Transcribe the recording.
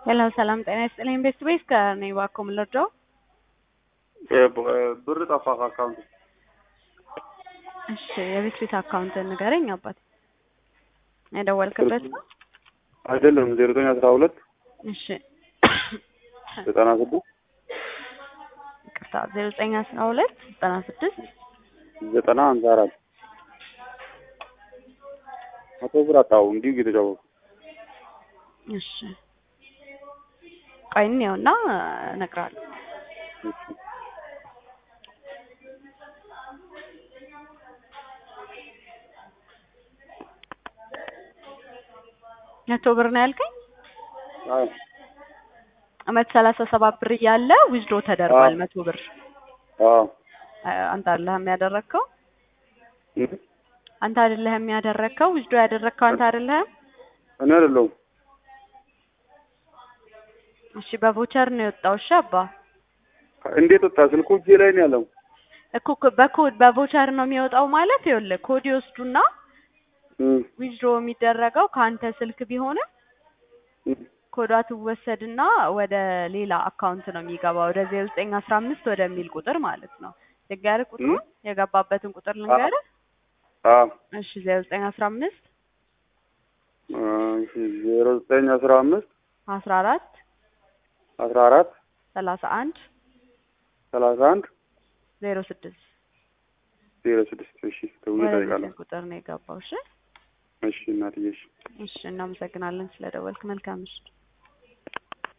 ሄሎ ሰላም ጤና ይስጥልኝ። ቤት ቤት ከኔ እባክዎ ምን ልርዳው? ብር ጠፋ ከአካውንት እሺ የቤት ቤት አካውንት ንገረኝ አባት። የደወልክበት ነው? አይደለም ዜሮ ዘጠኝ አስራ ሁለት እሺ ዘጠና ስድስት ይቅርታ ዜሮ ዘጠኝ አስራ ሁለት ዘጠና ስድስት ዘጠና ሀምሳ አራት መቶ ብር አጣሁ እንዲሁ እየተጫወቱ እሺ ቆይ እንየውና እነግርሃለሁ። መቶ ብር ነው ያልከኝ? አዎ አመት ሰላሳ ሰባት ብር እያለ ዊዝድሮ ተደርጓል። አዎ። መቶ ብር አዎ አ- አንተ አይደለህም ያደረግከው? እም? አንተ አይደለህም ያደረግከው? ዊዝድሮ ያደረግከው አንተ አይደለህም? እኔ አይደለሁም እሺ በቮቸር ነው የወጣው። እሺ አባ እንዴት ወጣ? ስልኩ እጄ ላይ ነው ያለው። እኮ ኮ- በኮድ በቮቸር ነው የሚወጣው ማለት ይኸውልህ ኮድ ይወስዱና እም፣ ዊዝድሮ የሚደረገው ከአንተ ስልክ ቢሆንም እም። ኮዷ ትወሰድና ወደ ሌላ አካውንት ነው የሚገባው ወደ ዜሮ ዘጠኝ አስራ አምስት ወደሚል ቁጥር ማለት ነው። ልንገርህ ቁጥሩን የገባበትን ቁጥር ልንገርህ። አዎ እሺ ዜሮ ዘጠኝ አስራ አምስት እሺ ዜሮ ዘጠኝ አስራ አምስት አስራ አራት አስራ አራት ሰላሳ አንድ ሰላሳ አንድ ዜሮ ስድስት ዜሮ ስድስት እሺ ተብሎ ይጠይቃለሁ። ወደዚህ ቁጥር ነው የገባው። እሺ እሺ እናትዬ እሺ እሺ እናመሰግናለን ስለደወልክ። መልካም ምሽት።